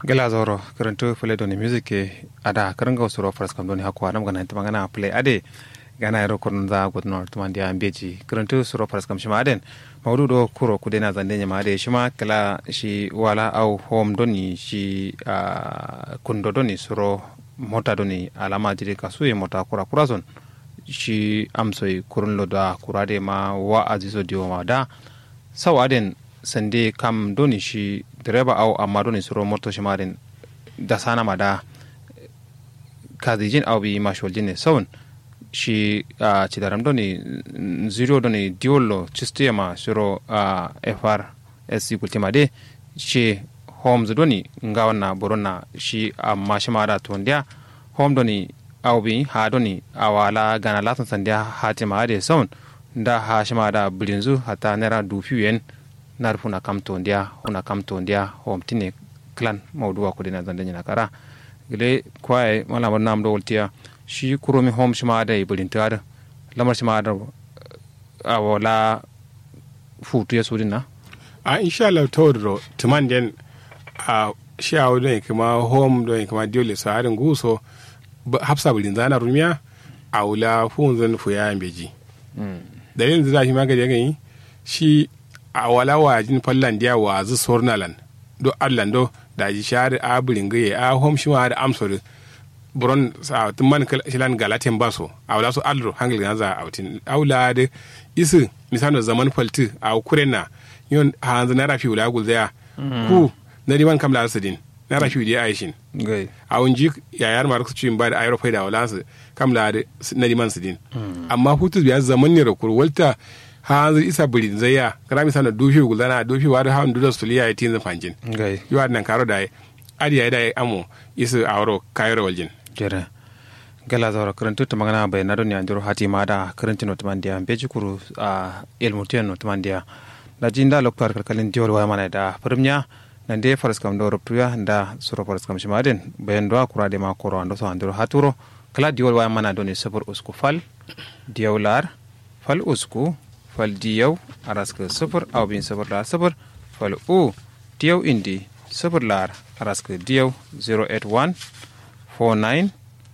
gela zoro karanto play doni music ke ada karanga usuro faras kam doni hakwa nam gana tama gana play ade gana yaro kurun za gut nor tuma dia ambeji karanto usuro faras kam shima aden mawdu do kuro kudena zande nyama ade shima kala shi wala au home doni shi uh, kundo doni suro mota doni alama jiri kasuye mota kura kura zon shi amsoi kurun lo da kurade ma wa azizo diwo ma da sau aden sande kam doni shi direba au amma doni suro moto shi marin da sana ma da kazijin au bi mashwal jine saun shi a cidaram doni zero doni diolo cistiya ma suro a fr sc kultima de shi homes doni nga wanna borona shi amma shi ma da tondiya home doni au bi ha doni awala gana latin sandiya hatima ade saun da ha shi ma da bilinzu hata naira dufi yen nar funa kam to ndia huna kam to ndia hom tine clan mawduwa ko dina zande nyina kara gele kwae wala mon nam do woltiya shi kuromi hom shima da ibulin tar lamar shima da a wala futu ya sudin na a insha Allah tawdro tuman den a shi a wadon kuma hom don kuma diole sa harin guso hafsa bulin zana rumiya a wula funzan fuya beji dalilin da za shi magani ya gani shi a wala wajin fallan dia wa zu sornalan do allan do da ji shari a burin gaye a hom shi da amsor buron sa tumman shilan galatin baso a wala so alro hangil gan za autin aula de isu misano zaman falti a kurena yon hanzu na rafi wala gulzaya ku na diman kamla asidin na rafi di aishin gai a wunji yayar mar su cin ba da ayro faida wala su kamla na diman sidin amma hutu biya zaman ne rakur walta hanzu isa birin zaya kara mi sana dufi gulana dufi wadu hawan duda suliya ya tinza fanjin gai yi wa nan karo da adi ya da amo isu awro kayro waljin jere gala zawra karantu ta magana bai na doni anjuro hati ma da karanti no tumandiya beji kuru a ilmutiyan no tumandiya da jinda loktar kalkalin diol wa mana da firmnya nan de faras kam do ruptuya da suro faras kam shimaden bayan do kura de ma koro ando so anduro haturo kala diol wa mana doni sabur usku fal diawlar fal usku fal diyaw araska sufur aw bin sufur lar sufur fal u diyaw indi sufur lar araska diyaw 081 49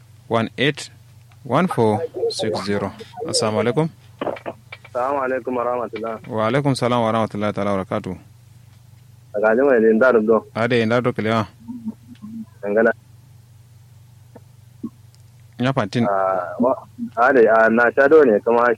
18 1460 assalamu alaikum Salamu alaikum wa rahmatullah. wa alaikum salam wa rahmatullahi ta'ala wa barakatuh Daga jima da inda rudo, ade ina do kelewa dangana. nya pantin Ade, a na sha do ne kuma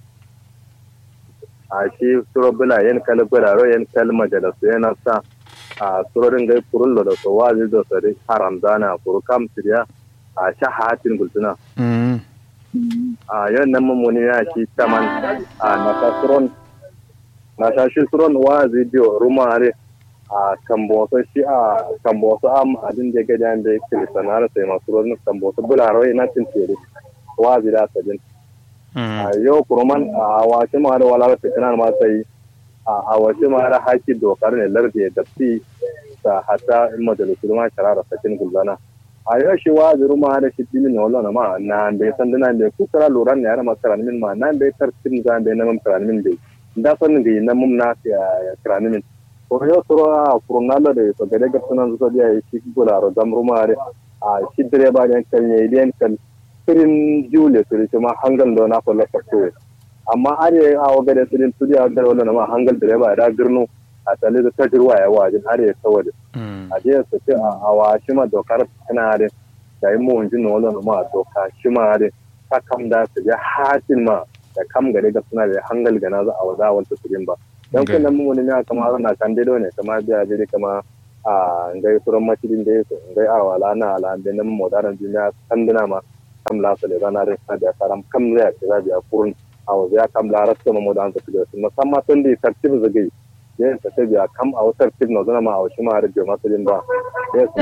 a shi suro bula yin kala guraro yin kala majalasu yana sa a surorin gai kurullo da so wazi da sari haram zana kuru kam siriya a sha hatin gultuna. mm A yau nan mummuni ya shi taman a na sha suron na sha shi suron wazi biyo rumare a kamboso shi a kamboso am adin da gadi an da yake sanar sai masu ruwan kamboso bularo ina cin tere wazi da sadin mm a yau kuruman a wace ma da wala fitina ma sai a wace ma da haki dokar ne larde da fi ta hata in majalisu ma sharara sakin gulzana a yau shi wazi ruma da shi dimin na wala ma na bai san dana bai ku kara loran ne yana masu min ma na bai tartin za bai na mun min bai da sanin ga na mun na ya min ko yo soro a furnalo de to gade gattunan so dia shi gularo zamrumare a shi direba den kan ne den kan sirin jule to ce ma hangal do na ko la fakto amma are a o gade sirin tudi a gade wannan ma hangal direba da girnu a tale da tajirwa ya wajin are saboda mm a je su ce a wa shi ma dokar kana da da yi mu wanjin wannan ma doka shi ma da ta kam da su ya hatin ma da kam gade gattuna da hangal gana za a wada wanta sirin ba don Okay. kun nan mun ne kama na kan dai ne kama biya dai kama a ngai furan masjidin da yake ngai a wala na ala da nan modaran duniya kan dina ma kam la sale rana da sa da karam kam zai ya biya kurun a wa ya kam la rasta ma modan ta da musamman tun da tartib zagai yin ta ta biya kam a wutar tib na zana ma a shi ma har biya masjidin ba yes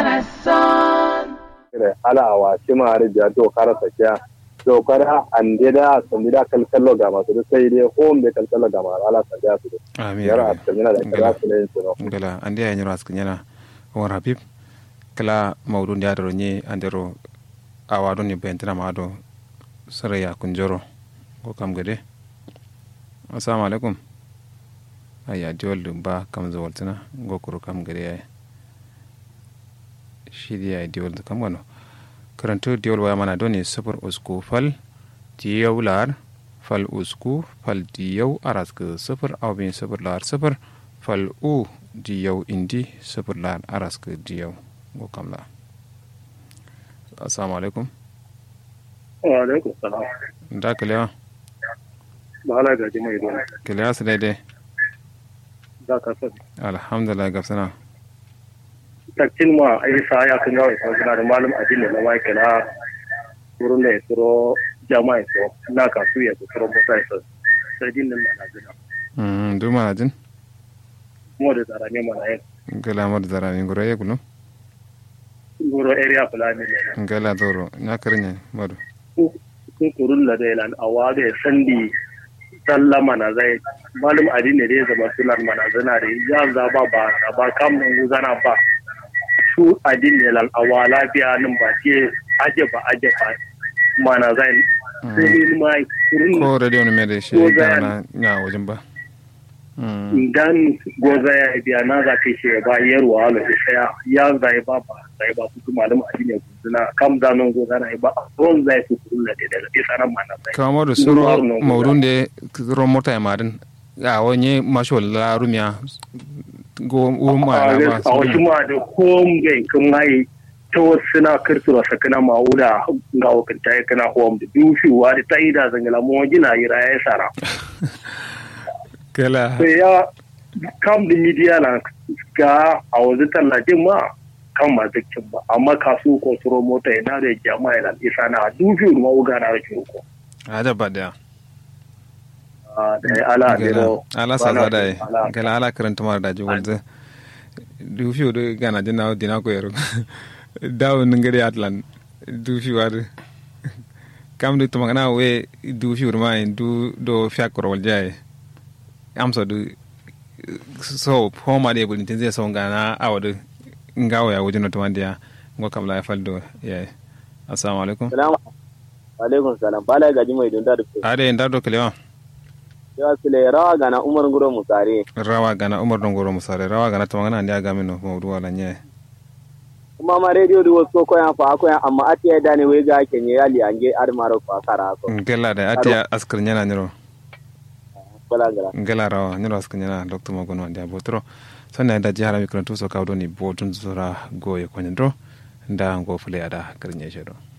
kire ala a wa shi ma har biya to kara sakiya dokar an da sun da kalkallo ga masu da sai dai home da kalkallo ga masu ala sa da su da amin yara a cikin da kira su ne su no ngala andi ya nyoro askin yana won habib kala mawdu ndi adoro nye andero awado ni bentina mado saraya kunjoro ko kam gade assalamu alaikum aya diwol dum ba kam zawaltina go kuro kam gade ay shirya diol da kamano karanto diol waya mana doni sufur usku fal diyau lar fal usku fal diyau araska sufur aubin sufur lar sufur fal u diyau indi sufur lar araska diyau go kamla assalamu alaikum wa alaikum salam da kalewa ba ala gaji mai ruwa kalewa su daidai za ka sani alhamdulillah gafsana takcin ma a yi sa ya kan gawai sa suna da malum addini na mai kala wurin da ya tsoro jama'a ya tsoro na kasu ya tsoro musa ya tsoro sai din nan na gina mm du mana jin kuma da tsara ne mana yin gala mar zara ni gura ya gulu goro area fulani ne gala doro na karnya madu kun kurun da zai lan awa da sandi sallama na zai malum addini da ya zama sunan mana zana da ya zaba ba ba kam nan zana ba su addini lan awa lafiya nan ba ce aje ba aje ba mana zai sai ni ma kurun ko radio ne mai da shi Ko za- gana na wajen ba Mm. idan goza ya biya na za ka shi ba yarwa ala da saya ya zai ba ba zai ba su malum addini suna kam zanon goza na ba ron zai su kurun da daga isa nan mana zai kama da Ndu suro maru no maudun da ro mota ya madin a wani masho la rumiya go u ma na ba a wasu ma da kom gai kan mai ta wasu suna kirtura sakana ma'uda ga wakanta ya kana hom da dushewa da ta yi da zangala mu gina yi raya ya sara kala sai ya kam da midiya na ga a wasu tallafin ma kan masu kin ba amma kasu ko suro mota yana da jama'a yana isa na dushe ma uga na rikin ko a da ba da da ya ala ne gala ro ala sa za da yi gala ala karanta mara daji wanzu du fi do gana jina dina ko yaro dawo ngari atlan du fi war kam du tumangana we du fi urma du do fiakro wal jaye am so du so homa de bulin tin zai so ngana awadu ngawo ya wujin to mandiya ngo kam la faldo ya assalamu alaikum Salamu alaikum salam. Bala gaji mai dunda da ade ndar do kelewa Yawa sile rawa gana Umar Nguro Musare. rawa gana umar don goro musare rawa gana tumangana ndiya gamino mawdu wala nye Kuma ma radio da wasu koyan fa koyan amma ati ya dane wai ga kenye yali ange armaro fa kara ko. ngela da ati askar nyana nyiro Bala gara. ngela rawa nyiro askar nyana doctor magono ndiya botro sanna da jihara mi kan tuso kawdo ni botun zura goye konyandro nda ngo fule ada karnye shedo